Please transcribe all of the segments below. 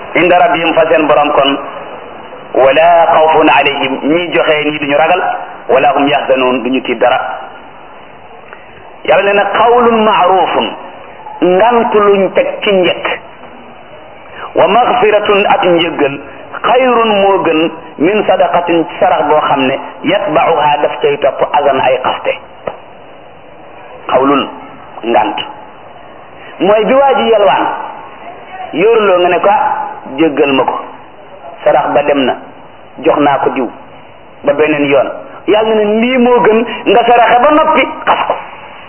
inda rabbihim fa seen borom kon wala xawfun alayhim ñii joxe nii duñu ragal wala hum yaxzanoon duñu tiit dara yàlla nee na qawlun maarufun ngant luñ teg ci njëkk wa magfiratun ak njëggal xayrun moo gën min sadaqatin sarax boo xam ne yatbauha daf cay topp azan ay xaste xawlun ngant mooy bi waa ji yelwaan yoruloo nga ne ko jéggal ma ko sarax ba dem na jox naa ko diw ba beneen yoon yàlla ne lii moo gën nga saraxe ba noppi xas ko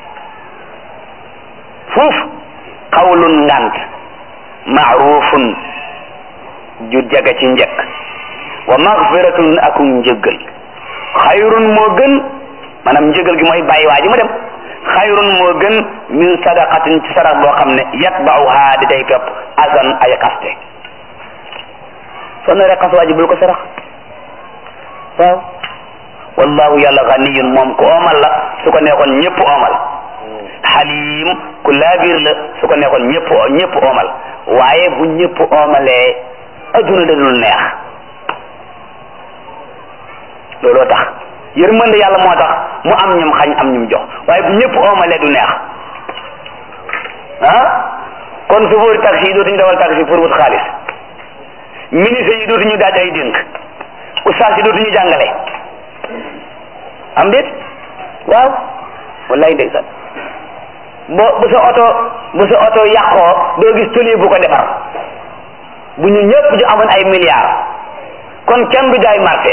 fuuf xawlun ngant maarufun ju jaga ci njëkk wa magfiratun akum njëggal xayrun moo gën maanaam njëggal gi mooy bàyyi waa ji mu dem xayrun moo gën min sadaqatin ci sarax boo xam ne yatbauha di day topp azan ay xaste soo naree xas waa ji bul ko sarax waaw wallahu yàlla ganiyun moom ku oomal la su ko neexoon ñëpp oomal xalim ku laabir la su ko neexoon ñëpp ñëpp oomal waaye bu ñëpp oomalee adduna da dul neex looloo tax yërmande yàlla moo tax mu am ñum xañ am ñum jox waaye bu ñëpp oomalee du neex ah kon chauffeur taxi yi dootuñu dawal taxi pour wut xaalis ministre yi dootuñu daaj ay dénk ustaas yi dootuñu jàngale am déet waaw wallaay ndeysaan bo bu sa oto bu sa oto yàqoo doo gis toli bu ko defar bu ñu ñëpp ñu amoon ay milliards kon kenn du jaay marché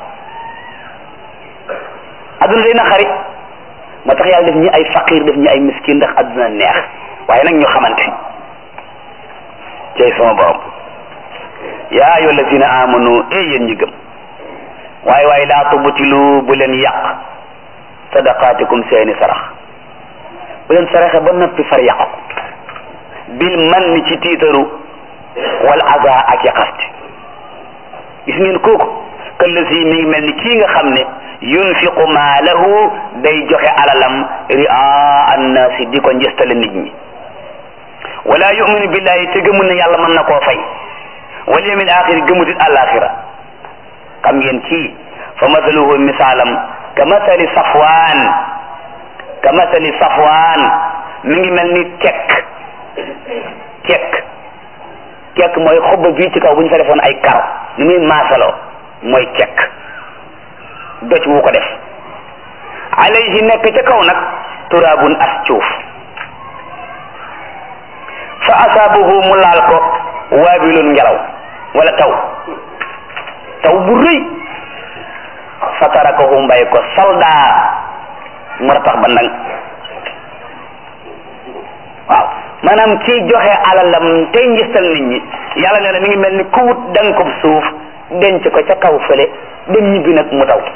adduna day naqari moo tax yàlla def ñi ay faqir def ñi ay miskin ndax adduna neex waaye nag ñu xamante cey sama borom yaa ayu allazina amanu e yéen ñi gëm waaye waaye laa tubtilu bu leen yàq sadaqaatikum seeni sarax bu leen saraxe ba noppi far yàq ko bil man ni ci tiitaru wal aza ak yaqaste gis ngeen kooku këllësi mi ngi mel ni kii nga xam ne yunfiqu maalahu day joxe alalam ria annaasi di ko njëstale nit ñi wala yuminu billahi te gëmul ne yàlla mën na koo fay wal yawmil axiri gëmutit àllaaxira xam ngeen kii fa masaluhu misaalam ka masali safwaan ka masali safwaan mi ngi mel ni kekk kekk kekk mooy xob bii ci kaw bu ñu fa defoon ay karo ni muy maasaloo mooy kekk doj wu ko def alayhi nekk ca kaw nag turaabun as cuuf fa asaabahu mu laal ko waabilun ngelaw wala taw taw bu rëy fa tarakahu mbay ko soldaar moo tax ba ndang waaw maanaam kii joxe alalam tey njëstal nit ñi yàlla nee na mi ngi mel ni ku wut dang ko suuf denc ko ca kaw fële dem ñibbi nag mu taw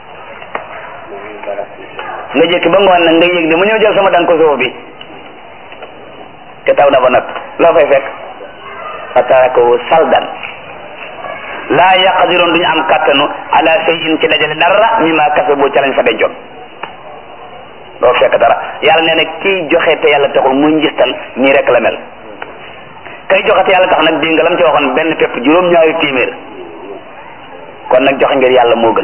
nga jëkk ba ngoon nag nga yëg ne mu ñëw jël sama dang ko suuf bi te taw na ba nag loo fay fekk fa tarakahu saldan laa yaqdiroon duñu am kattanu ala shay'in ci dajale dara mimma kasabu ca lañ fa dencoon doo fekk dara yàlla nee na kiy joxe te yàlla taxul muy njistal nii rek la mel kay joxe te yàlla tax nag dégg nga lam ci waxoon benn pepp juróom-ñaari téeméer kon nag joxe ngir yàlla moo gën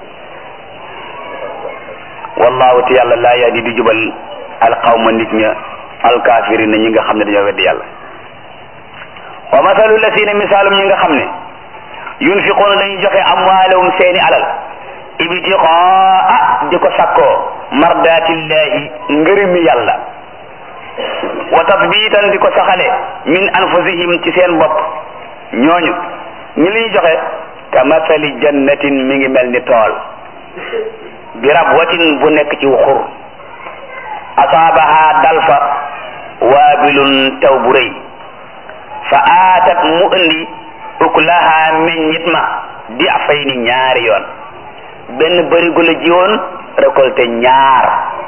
wallahu te yàlla laa yahdi di jubal alqawma nit ña alkaafirina ñi nga xam ne dañoo weddi yàlla wa masalu lasina misaalum ñi nga xam ne yunfiquuna dañuy joxe amwaalahum seeni alal ibtiqaa di ko sakkoo mardatillahi ngërëmi yàlla wa tasbitan di ko saxale min anfusihim ci seen bopp ñooñu ñi liy joxe ka masali jannatin mi ngi mel ni tool bi rabwatin bu nekk ci xur asaabaha dalfa waabilun taw bu rëy fa aatat mu indi ukulaha meññit ma di afay ni ñaari yoon benn bërigo la jiwoon récolté ñaar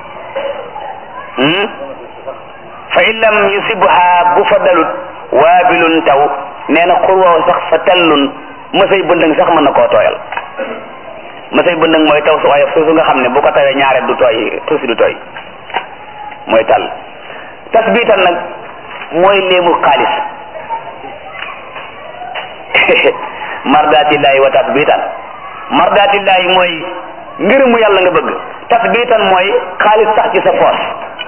fa in lam yusibha bu fa dalut waabilun taw nee na xur woow sax fa tallun mësay bëndëng sax mën na koo tooyal mësay bëndëng mooy taw su oyof suusu nga xam ne bu ko tawee ñaare du tooy suusi du tooy mooy tàll tasbiital nag mooy léemu xaalis mardatillahi wa tasbitan mardatillahi mooy ngërëmu yàlla nga bëgg tasbitan mooy xaalis sax ci sa poos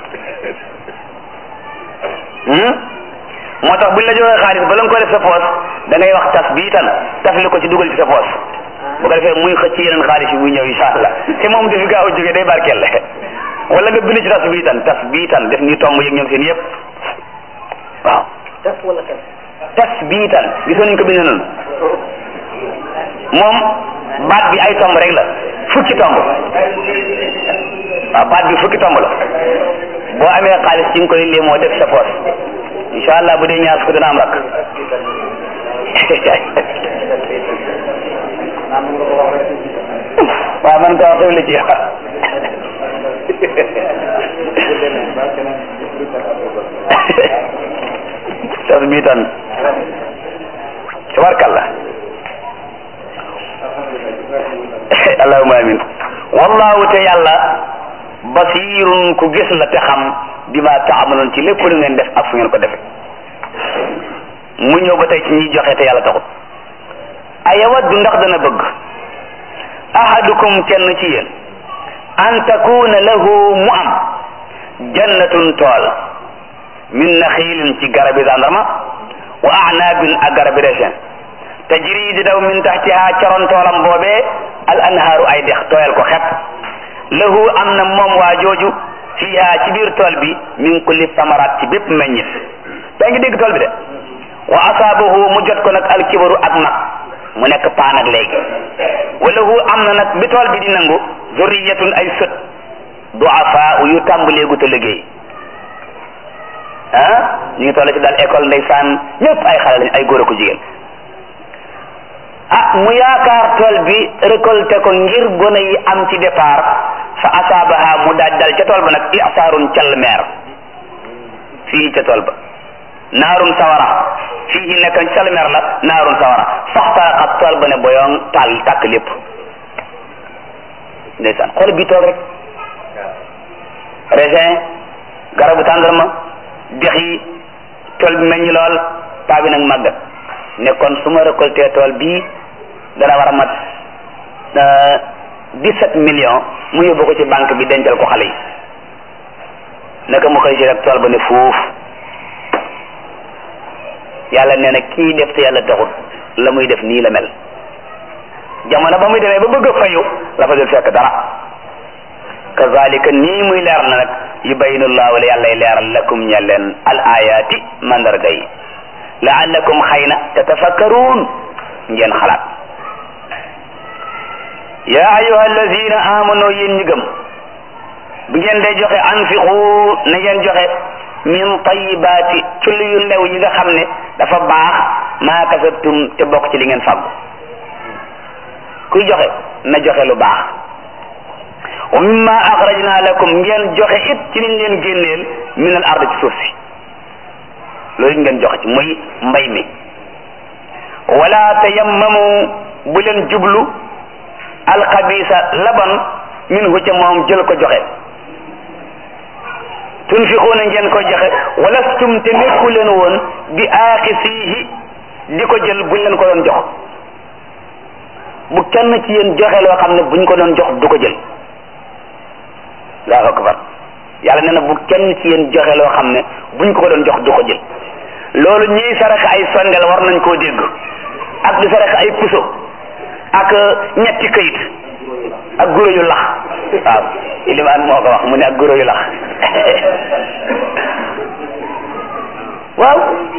moo tax buñ la joxee xaalis bala nga ko def sa poos da ngay wax tasbitan tafli ko ci dugal ci sa poos bu ko defee muy xëcc yeneen xaalis yi muy ñëw insha allah te moom dafi gaaw a jógee day barkeel wala nga bind ci tasbitan tasbitan def ni tomb yëg ñoom seen yëpp waaw tas wala tas tasbitan gisoon nañ ko bind noonu moom baat bi ay tomb rek la fukki tomb waaw baat bi fukki tomb la boo amee xaalis ci nga koy lii moo def sa poos insha allah bu dee ñaar fukk dana am rak waaw man ko wax xew la ci tasbitan tabarkallah allahumma amin wallahu te yàlla basirun ku gis la te xam bi ma taamaloon ci lépp lu ngeen def ak fu ngeen ko defe mu ñëw ba tey ci ñiy joxe te yàlla taxut ayawaddu ndax dana bëgg ahadukum kenn ci yéen an takuna lahu mu am jannatun tool min naxiilin ci garabi zandarma wa anaabin ak garabi raisin tajri di daw min taxtiha caroon toolam boobee al anhaaru ay dex tooyal ko xet lahu am na moom waa jooju fiha ci biir tool bi min kulli samaraat ci bépp meññit yaa ngi dégg tool bi de wa asaabahu mu jot ko nag alkibaru ak mag mu nekk paan ak léegi wa lahu am na nag bi tool bi di nangu zurriyatun ay sët duafaa yu tàmbaleegu te liggéey ah ñu ngi toll ci daal école ndeysaan ñëpp ay xale lañ ay góor a ko jigéen ah mu yaakaar tool bi récolté ko ngir gone yi am ci départ fa asaabaha mu daaj dal ca tool ba nag isaarun call meer fii ca tool ba naarun sawara fii nekk call meer la naarun sawara faxtaraxat tool ba ne boyoŋ taal tàkk lépp ndeysaan xool bi tool rek raisin garabu tàndarma dex yi tool bi meññ lool paa bi nag màggat ne kon su ma récolté tool bii dana war a mat dix-sept millions mu yóbbu ko ci banque bi dencal ko xale yi naka mu xëy si rek tool ba ne fuuf yàlla nee na kii def te yàlla taxut la muy def nii la mel jamono ba muy demee ba bëgg a fayu la fa dul fekk dara kazalika nii muy leer na nag yubayinu llahu la yàllay leeral lakum ñe leen al ayati mandarga yi laallakum xëy na tatafakkaruun ngeen xalaat yaa ayuha alladina amanu yéen ñi gëm bi ngeen day joxe anfiqu na ngeen joxe min tayibaati ci lu yu lew yi nga xam ne dafa baax maa kasabtum te bokk ci li ngeen fàggu kuy joxe na joxe lu baax wa mimma axrajna lakum ngeen joxe it ci liñ leen génneel min al ard ci suuf si loolu ngeen joxe ci muy mbay mi wala tayammamu bu leen jublu alxabisa laban minhu ca moom jël ko joxe tunfiquuna ngeen ko joxe walastum te nekku leen woon bi aaxisiihi di ko jël buñ leen ko doon jox bu kenn ci yéen joxe loo xam ne buñ ko doon jox du ko jël allahu akbar yàlla nee na bu kenn ci yéen joxe loo xam ne buñ ko ko doon jox du ko jël loolu ñiy saraxe ay sondel war nañ koo dégg ak di saraxe ay puso ak ñetti këyit ak guro yu lax waaw ilimaan moo ko wax mu ne ak guro yu lax waaw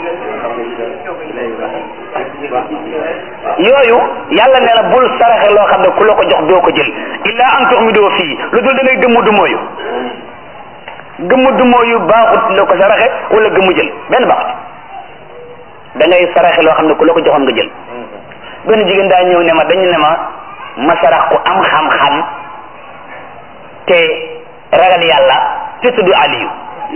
yooyu yàlla nee na bul saraxe loo xam ne ku la ko jox doo ko jël illa an tuxmidoo fii lu dul da ngay gëmmu du mooyu gëmmu du mooyu baaxut la ko saraxe wala gëmmu jël benn baaxut da ngay saraxe loo xam ne ku la ko joxoon nga jël benn jigéen daa ñëw ne ma dañu ne ma ma sarax ku am xam-xam te ragal yàlla te tudd Aliyu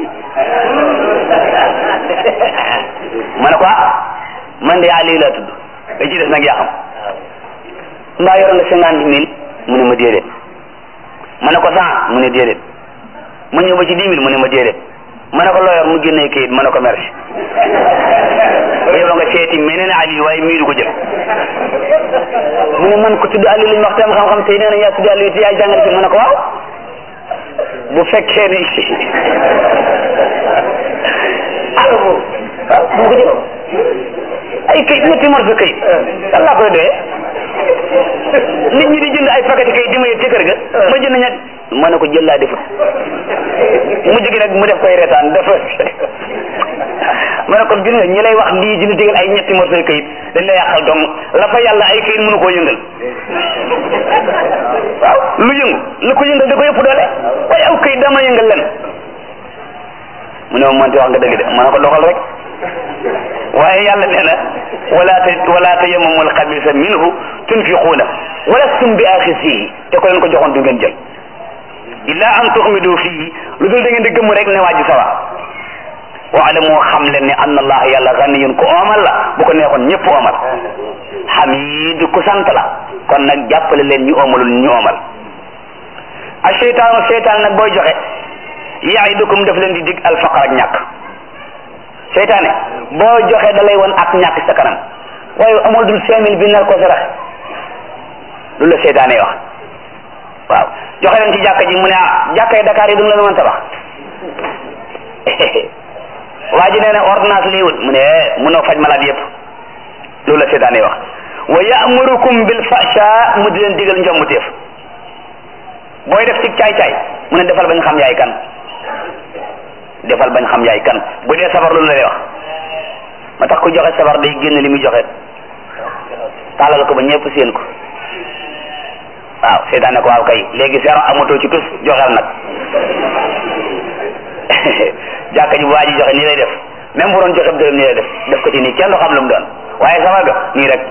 ma ne ko ah man de Aliyu laa tudd da ci des nag yaa xam mbaa yor nga cinquante mille mu ne ma déedéet ma ne ko cent mu ne déedéet ma ñëw ba ci dix mille mu ne ma déedéet ma ne ko loo yor mu génnee kayit ma ne ko merci yow nga seeti meneen Ali waaye mii du ko jël mu ne man ko tudd Ali lañ wax tam xam-xam tey nee na yaa tudd Ali te yaa jàngale ci mu ne ko waaw bu fekkee ni ah waaw bu ko jël ay kayit ñetti morso kayit kan laa koy doyee nit ñi di jënd ay paquet kayit di ma yëg ci kër ga ma jënd ñett ma ne ko jël laa defut mu jóge nag mu def koy reetaan dafa ma ne kon gis nga ñi lay wax lii di la digal ay ñetti morso kayit dañ la yàqal dong la fa yàlla ay kayit mënu koo yëngal waaw lu yëngu lu ko yëngal da ko yëpp doole waaye aw kayit dama yëngal len mu ne ma mënti wax nga dëgg de ma ne ko doxal rek waaye yàlla nee na wala ta wala tayammamu alxabisa minhu tunfiquuna walastum bi axisihi te ko leen ko joxoon du ngeen jël illa an tuxmidu fii lu dul da ngeen di gëmm rek ne waa ji sawa waalamu xam leen ne anna allah yàlla ganiyun ku oomal la bu ko neexoon ñëpp oomal xamid ku sant la kon nag jàppale leen ñu oomalul ñu oomal a cheytaanu cheytaan nag booy joxe yaidukum daf leen di dig alfaqar ak ñàkk seytaane boo joxe da lay won ak ñàkk sa kanam waaye amul dul cinq mille bi nar ko sarax lu la seytaane wax waaw joxe leen ci jàkka ji mu ne ah jàkka yi Dakar yi duñu la mën tabax waa ji nee na ordonnance lii wut mu ne mënoo faj malade yëpp loolu la seytaane wax wa ya'murukum bil fahsha mu di leen digal njombuteef booy def ci caay-caay mu ne defal bañ xam yaay kan defal bañ xam yaay kan bu dee sabar loolu la lay wax ma tax ku joxe sabar day génn li muy joxe taalal ko ba ñëpp seen ko waaw seetaan ne ko waaw kay léegi seero amatoo ci tus joxeel nag jàkka ji bu waa ji joxe nii lay def même bu doon joxe dërëm nii lay def def ko ci nii kenn du xam lu mu doon waaye sabar ga nii rek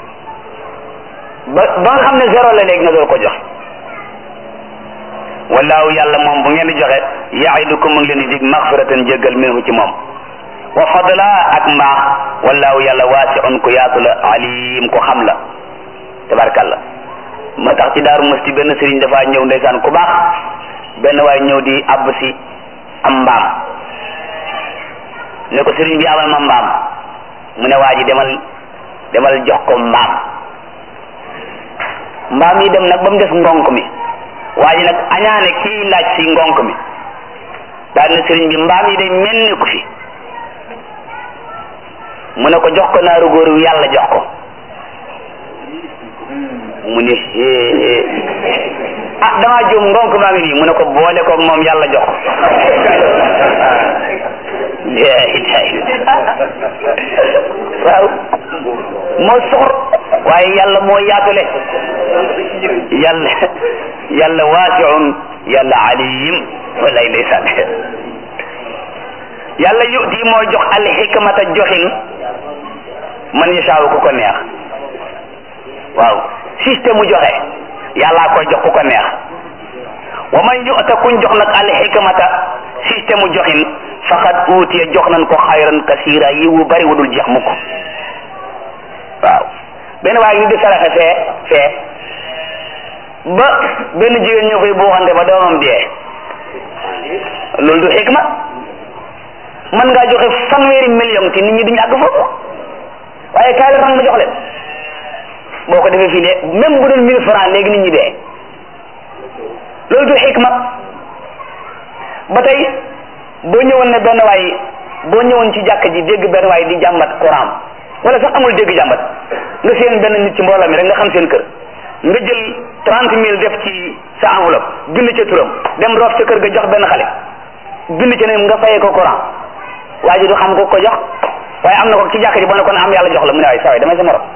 ba ba nga xam ne zéro la léegi nga door ko jox wallaahu yàlla moom bu ngeen di joxe yaidukum mu ngi leen di dig maxfiratan jéggal minhu ci moom wa fadla ak mbaax wallaahu yàlla waasiun ku yaatu la alim ku xam la tabarkalla ma tax ci daaru musti benn sëriñ dafa ñëw ndeysaan ku baax benn waay ñëw di abb si am mbaam ne ko sëriñ bi amal ma mbaam mu ne waa ji demal demal jox ko mbaam mbaam yi dem nag ba mu des ngonk mi waa ji nag añaane kii laaj si ngonk mi daal na sëriñ bi mbaam yi day mel ni ku fi mu ne ko jox ko naaru góor wi yàlla jox ko mu ne ah damaa juum ngonk maa ngi nii mu ne ko boole ko moom yàlla jox ko waaw moo soxor waaye yàlla moo yaatule yàlla yàlla waasiun yàlla alim walay ndeysaan yàlla yuti moo jox al xikmata joxin man yasaawu ku ko neex waaw système mu joxe yàllaa koy jox ku ko neex wa man yu'ta kuñ jox nag al xikmata système mu joxin faqad uutiya jox nañ ko xayran kasira yi wu bari wudul jeex mukk waaw benn waaye ñu di saraxe fee fee ba benn jigéen ñoo koy buuxante ba doomam dee loolu du xikma mën ngaa joxe fanweeri million te nit ñi duñu àgg foofu waaye kaay la ram ma jox leen boo ko defee fii de même bu doon mille francs léegi nit ñi dee loolu du xikma ba tey boo ñëwoon ne benn waay boo ñëwoon ci jàkka ji dégg benn waay di jàmbat courant wala sax amul dégg jàmbat nga seen benn nit ci mbooloo mi rek nga xam seen kër nga jël trente mille def ci sa enveloppe bind ca turam dem roof ca kër ga jox benn xale bind ca ne nga fayee ko courant waa ji du xam ko ko jox waaye am na ko ci jàkka ji boo ne ko am yàlla jox la mu ne waaye saa damay sa morom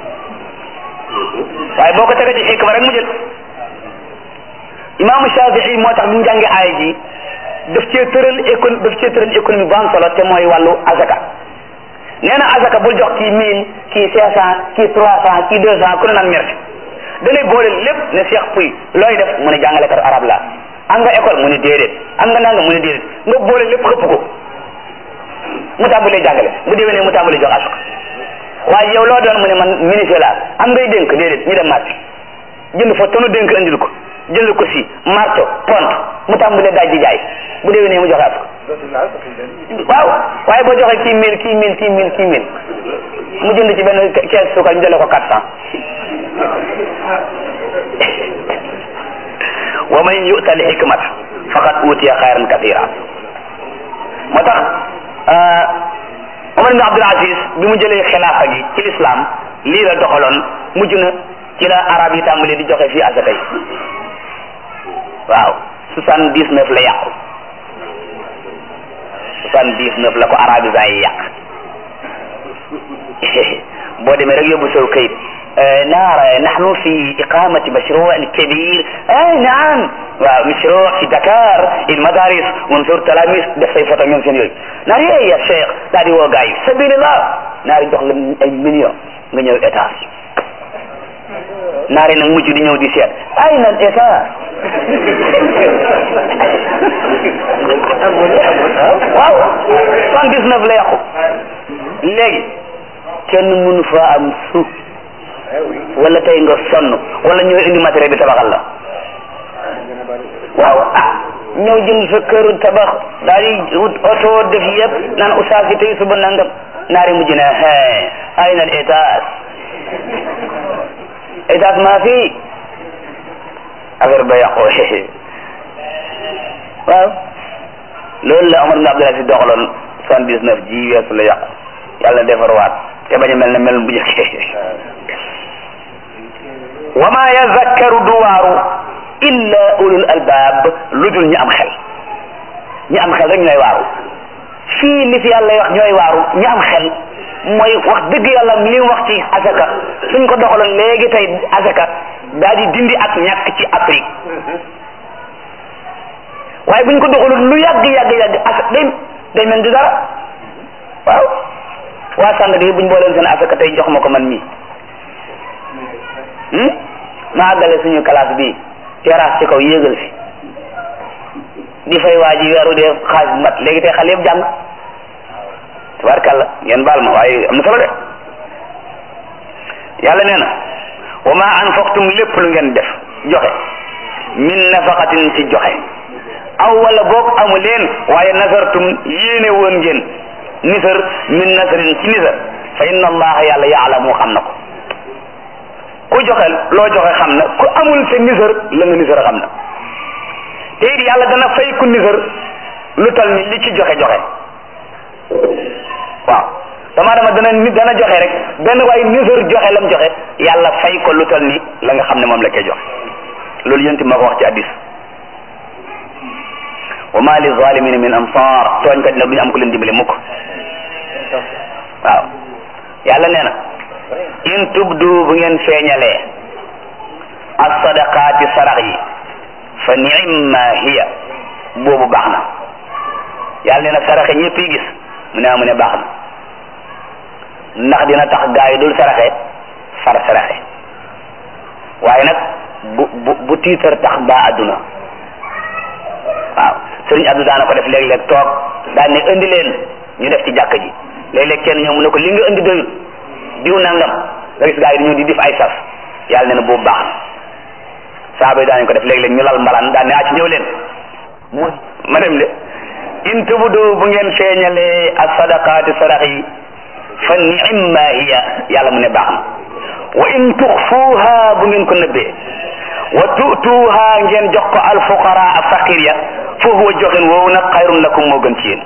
waaye boo ko tegee ci xikma rek mu jël imaamu Shafii moo tax bi mu jàngee aaya ji daf cee tëral écon daf cee tëral économie bu am solo te mooy wàllu azaka nee na azaka bul jox kii mille kii cinq cent kii trois cent kii deux cent ku ne naan merci da lay boole lépp ne Cheikh Pouy looy def mu ne jàngalekat arab la am nga école mu ne déedéet am nga nanga mu ne déedéet nga boole lépp xëpp ko mu tàmbalee jàngale bu déwénee mu tàmbalee jox azaka waaye yow loo doon mu ne man ministre la am ngay dénk déedéet ñu dem marché jënd fa tonu dénk andil ko jënd ko si marto pont mu tàmbalee daaj di jaay bu déwénee mu joxe azaka waaw waaye boo joxe kii mille kii mille kii mille kii mille mu jënd ci benn kees suukar ñu jëlee ko quatre cent wa man yu'ta al hikmata faqad utiya xayran kathira moo tax Omar ibn Abdul Aziz bi mu jëlee xilaafa gi ci l'islam lii la doxaloon mujj na ci la arab yi tàmbalee di joxe fii asaka yi waaw soixante dix neuf la yàqu soixante dix neuf la ko arabisants yi yàq boo demee rek yóbbu sow kayit نرى نحن في إقامة مشروع كبير أي نعم مشروع في دكار المدارس ونزور تلاميذ def say photo ñoom seen yooyu naar yee ya cheikh daal di woo gars yi sabilillah naar yi jox la ay million nga ñëw étage naar yi nag mujj di ñëw di seet ay na étage waaw soixante dix neuf la yàqu léegi kenn mënu fa am suuf wala tey nga sonn wala ñëw indi matériel bi tabaxal la waaw ah ñëw jënd sa këru tabax daal di wut oto def yëpp naan oustaz yi tey suba nangam naari mujj na ay na étage étage maa fi affaire ba yàqu waaw loolu la Omar ibn Abdul Aziz doxaloon soixante dix neuf ji weesu la yàqu yàlla na defarwaat te bañ a mel ne mel bu njëkkee wa ma yazakkaru du waaru illa ulul albab lu dul ñi am xel ñi am xel rek ñooy waaru fii li fi yàlla wax ñooy waaru ñi am xel mooy wax dëgg yàlla li mu wax ci asaka suñ ko doxaloon léegi tey asaka daal di dindi ak ñàkk ci Afrique waaye buñ ko doxalul lu yàgg yàgg yàgg asaka day day mel di dara waaw waa Sandaga yi buñ booleen seen asaka tey jox ma ko man mii ma àggale suñu classe bi terrasse ci kaw yéegal fi di fay waa ji weeru dee xaaj bu mat léegi tey xale yëpp jàng tabarkàlla ngeen baal ma waaye am na solo de yàlla nee na wa ma anfaqtum lépp lu ngeen def joxe min nafaqatin ci joxe aw wala boog amu leen waaye nasartum yéene woon ngeen nisar min nasarin ci nisar fa inna allaha yàlla yaalamu xam na ko ku joxe loo joxe xam na ku amul sa nisar la nga nisar xam na te it yàlla dana fay ku nisar lu tal ni li ci joxe joxe waaw dama dama dana nit dana joxe rek benn waaye nisar joxe lam joxe yàlla fay ko lu tal ni la nga xam ne moom la koy joxe loolu yénti moo ko wax ci addis wa ma li zalimina min ansar tooñkat nag duñu am ku leen dimbale mukk waaw yàlla nee na in tubdu bu ngeen feeñalee as-sadaqaati sarax yi fa ni'ma hiya boobu baax na yàlla nee na saraxe ñëpp yi gis mu ne mu ne baax na ndax dina tax gaa yi dul saraxe far saraxe waaye nag bu bu bu tiitar tax baa adduna waaw sëriñ Abdou daana ko def léeg-léeg toog daan ne indi leen ñu def ci jàkk ji léeg-léeg kenn ñëw mu ne ko li nga indi doyul diw nangam nga gis gaa yi dañoo di def ay sas yàlla nee na boobu baax na saaba yi daañu ko def léeg-léeg ñu lal mbalaan daan ne ah ci ñëw leen mu ma dem de in tubdu bu ngeen feeñalee as sadaqaati sarax yi fa ni'ma hiya yàlla mu ne baax na wa in tuxfuuha bu ngeen ko nëbbee wa tu'tuuha ngeen jox ko al fuqara ak faqir ya fa huwa joxin woowu nag xayrun lakum moo gën ci yéen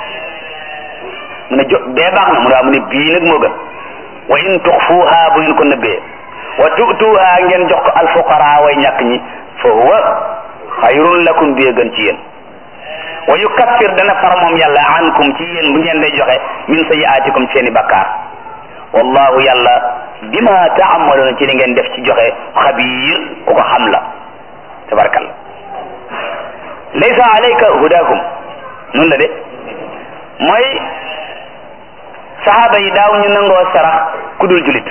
mu ne jo bee baax na mu ne waaw mu ne bii nag moo gën wa in tuxfuuha bu ngeen ko nëbbee wa tu'tuuha ngeen jox ko al fuqara way ñàkk ñi fa huwa xayrun lakum bee gën ci yéen wa yukaffir dana far moom yàlla ankum ci yéen bu ngeen day joxe min sayiaatikum seeni bakkaar wallahu yàlla bima taamaluuna ci li ngeen def ci joxe xabiir ku ko xam la tabarakalla laysa alayka hudaahum noonu la de mooy saxaaba yi daaw ñu nangoo sarax ku dul julit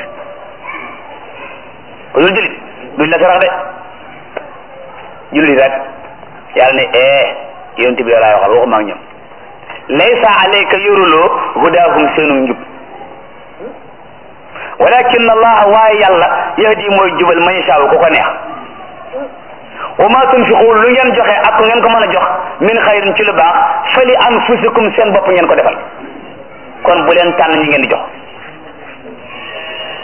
ku dul julit duñ la sarax de julit rek yàlla ne eh yonent bi laay waxal waxuma ak ñoom laysa alayka yoruloo hudaahum seenu njub walakin allah waaye yàlla yahdi mooy jubal man yashaa ku ko neex wa ma tunfiqu lu ngeen joxe ak ngeen ko mën a jox min xayrin ci lu baax fali anfusikum seen bopp ngeen ko defal kon bu leen tànn ñi ngeen di jox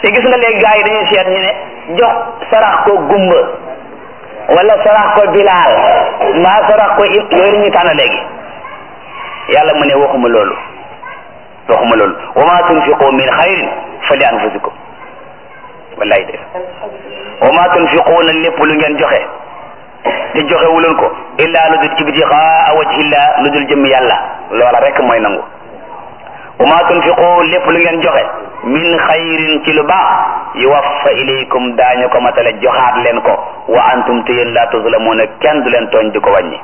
te gis nga léegi gars yi dañuy seet ñu ne jox sarax ko gumba wala sarax ko bilaal mbaa sarax ko im yooyu la ñuy tànn léegi yàlla mu ne waxuma loolu waxuma loolu wa ma tunfiqu min xayrin fa li anfusikum wallahi de wa ma tunfiquuna lépp lu ngeen joxe te joxe wuloon ko illa lu dul ibtixaa wajhillah lu dul jëm yàlla loola rek mooy nangu wa ma tunfiqu lépp lu ngeen joxe min xayrin ci lu baax yuwaffa ilaykum daañu ko matale joxaat leen ko wa antum te yéen laa tuzlamuuna kenn du leen tooñ di ko wàññi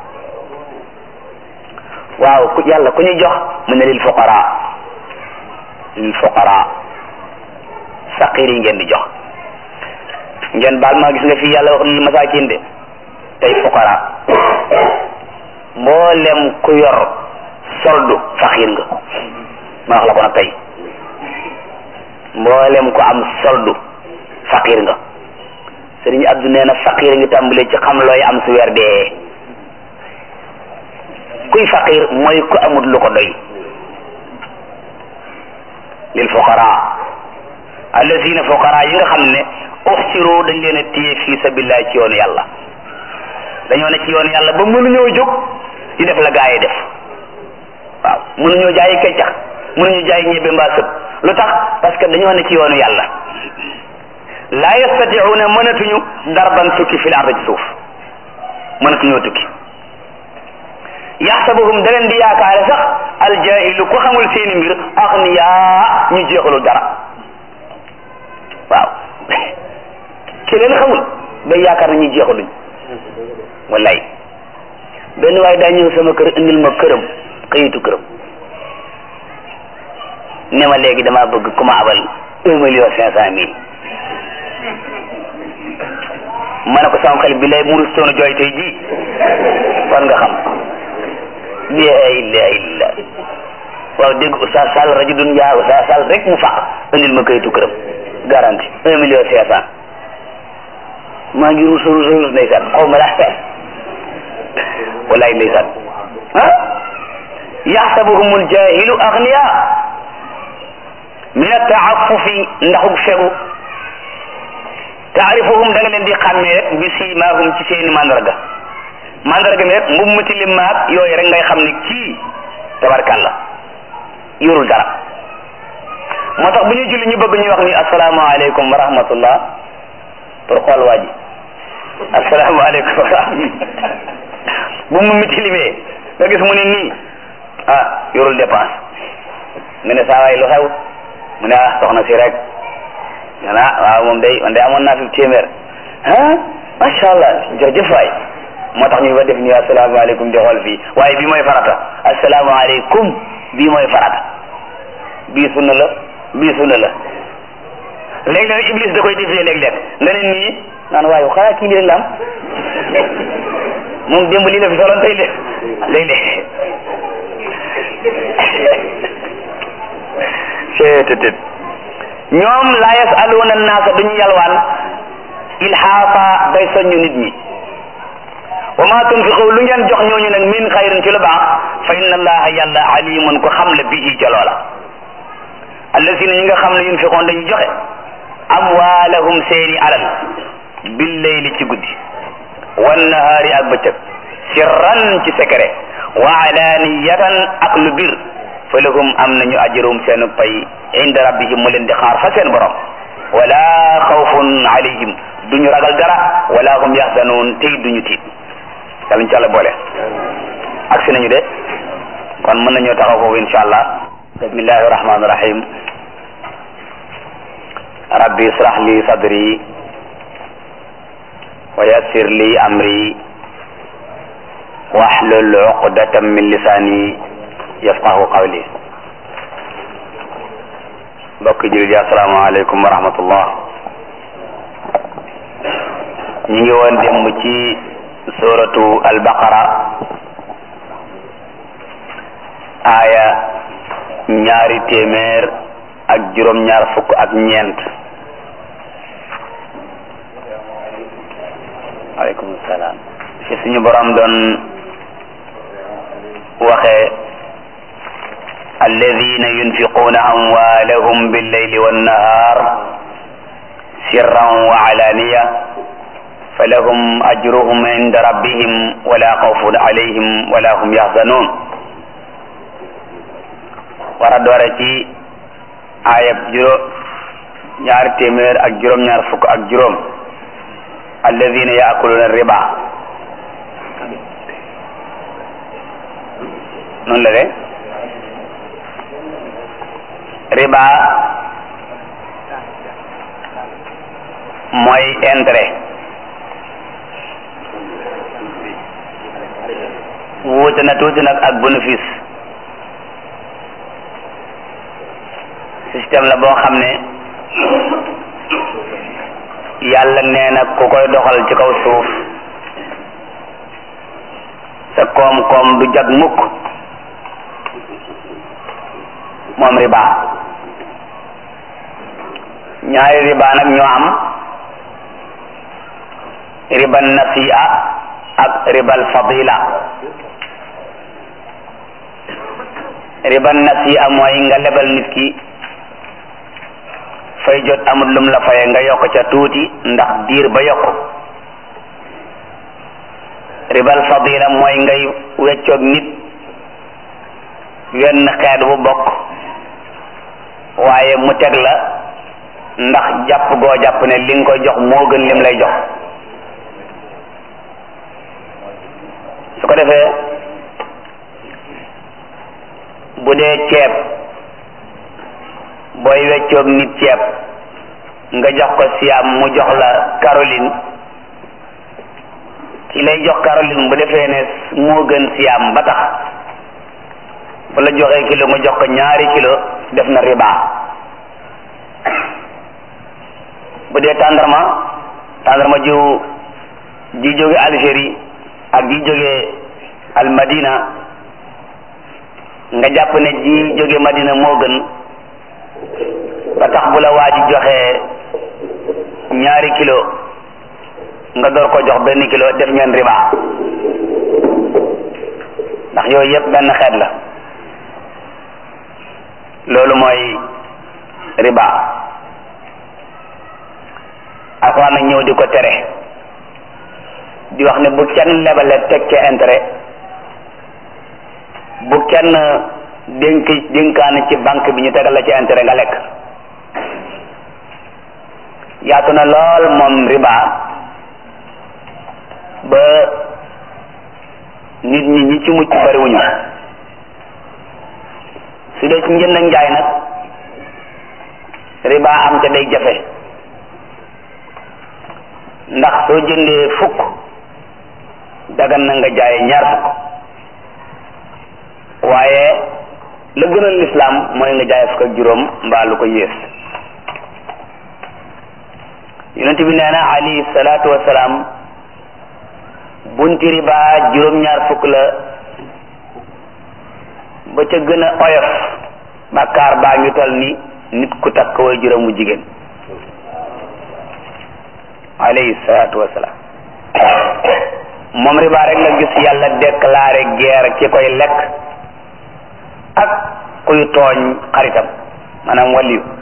waaw ku yàlla ku ñu jox mu ne lil fuqara lil fuqara faqir yi ngeen di jox ngeen baal maa gis nga fii yàlla wax lil masakin de tey fuqara mboolem ku yor soldu faqir nga ma wax la ko nag tey mboolem ku am soldu faqir nga sëriñ Abdu nee na faqir ngi tàmbalee ci xam looy am su weer dee kuy faqir mooy ku amul lu ko doy lil fuqara allazina fuqara yi nga xam ne uxsiru dañ leen a téye fii sabilillah ci yoonu yàlla dañoo ne ci yoonu yàlla ba mënuñoo jóg di def la gaa yi def waaw mënuñoo jaayi keccax mënuñu jaay ñebe mbaa sëb lu tax parce que dañoo ne ci yoonu yàlla laa yastatiuuna mënatuñu darban tukki fil ard ci suuf mënatuñoo tukki yaxsabuhum da leen di yaakaare sax aljahilu ku xamul seeni mbir axniyaa ñu jeexalul dara waaw ki leen xamul day yaakaar na ñu jeexaluñ wallaay benn waaye daa ñëw sama kër indil ma këram këyitu këram ne ma léegi damaa bëgg ku ma abal un million cinq cent mille ma ne ko sama xel bi lay murus toonu jooy tey ji war nga xam la ilaha illa waaw dégg Oustaz Sall rajo dun yaa Oustaz Sall rek mu faq indil ma kayitu këram garanti un million cinq cent maa ngi ruus ruus ruus ndeysaan xaw ma laa wallaay ndeysaan ah yaxsabuhum aljahilu agniya min ataafufi ndaxug fegu taarifuhum da nga leen di xàmmee rek bi siimaahum ci seeni mandarga mandarga mi rek mbub mu tilim maag yooyu rek ngay xam ne kii tabarkàlla yorul dara moo tax bu ñu julli ñu bëgg ñu wax ni asalaamaaleykum wa rahmatullah pour xool waa ji asalaamaaleykum wa rahmatullah bu mu mi tilimee nga gis mu ne nii ah yorul dépense nga ne saa waay lu xew mu ne ah soxna si rek nga ne ah waaw moom day man day amoon naa fi téeméer ah macha allah jërëjëf waay moo tax ñu ba def ni asalaamaaleykum di xool fii waaye bii mooy farata asalaamaaleykum bii mooy farata bii sunna la bii sunna la léeg-léeg iblis da koy defee léeg-léeg nga ne nii naan waaye xanaa kii lii la am moom démb lii la fi soloon tey léeg-léeg seetetet ñoom laa yasaluuna naasa duñu yalwaan ilhaafa bay soññu nit ñi wa ma tunfiqu lu ngeen jox ñooñu nag min xayrin ci lu baax fa inna allaha yàlla alimun ko xam la bihi ca loola allazina ñi nga xam ne yunfiqoon dañuy joxe amwaalahum seeni alal billeyli ci guddi wannahaari ak bëccëg sirran ci secret wa alaniyatan ak lu bir fa lahum am nañu ajrum seen pay inda rabbihim mu leen di xaar fa seen borom wala xawfun alayhim duñu ragal dara wala hum yaxzanuun tey duñu tiit yàlla ñu ci àlla boole agsi nañu de kon mën nañoo taxaw foofu insha allah bismillahi rahmani rahim rabbi israh li sadri wa yassir li amri wahlul uqdatan min lisani yafqahu qawli mbokk jullit yi asalaamaaleykum wa rahmatullah ñu ngi woon démb ci suratu albaqara aaya ñaari téeméer ak juróom ñaar fukk ak ñeent aleykum salaam fi suñu borom doon waxee alladina yunfiquuna amwaalahum billeyli wannahar sirran wa alaniya falahum ajruhum inda rabbihim wala xawfun alayhim wala hum yaxzanun war a doore ci ayab juróom ñaari téeméer ak juróom ñaar fukk ak juróom alladina yaakuluna riba noonu la de riba mooy intérêt wuute na tuuti nag ak bénéfice système la boo xam ne yàlla nee na ku koy doxal ci kaw suuf sa koom-koom du jag mukk moom riba ñaari riba nag ñoo am ribal nasi'a ak ribal fadila ribal nasi'a mooy nga lebal nit ki fay jot amul lum la faye nga yokk ca tuuti ndax diir ba yokk ribal fadila mooy ngay weccoog nit wenn xeet bu bokk waaye mu teg la ndax jàpp goo jàpp ne li nga koy jox moo gën lim lay jox su ko defee bu dee ceeb booy weccoog nit ceeb nga jox ko siam mu jox la Caroline ki lay jox Caroline bu defee ne moo gën siam ba tax bu la joxee kilo nga jox ko ñaari kilo def na riba bu dee tàndarma tàndarma jiw ji jóge Algérie ak ji jóge al Madina nga jàpp ne ji jóge Madina moo gën ba tax bu la waa ji joxee ñaari kilo nga door ko jox benn kilo def ngeen riba ndax yooyu yëpp benn xeet la loolu mooy riba alxuraan nag ñëw di ko tere di wax ne bu kenn lebale teg ca intérêt bu kenn dénk dénkaane ci banque bi ñu tegal la ci intérêt nga lekk yaatu na lool moom riba ba nit ñi ñi ci mucc bariwuñu su dee ci njënd ak njaay nag riba am ca day jafe ndax soo jëndee fukk dagan na nga jaay ñaar fukk waaye la gënal lislaam mooy nga jaay fukk ak juróom mbaa lu ko yées yonent bi nee na alayhi salaatu wasalaam bunti riba juróom-ñaar fukk la ba ca gën a oyof bàkkaar baa ngi toll ni nit ku takk way juróomu jigéen alayhi salaatu wasalaam moom riba rek nga gis yàlla déclaré guerre ci koy lekk ak kuy tooñ xaritam maanaam waliyu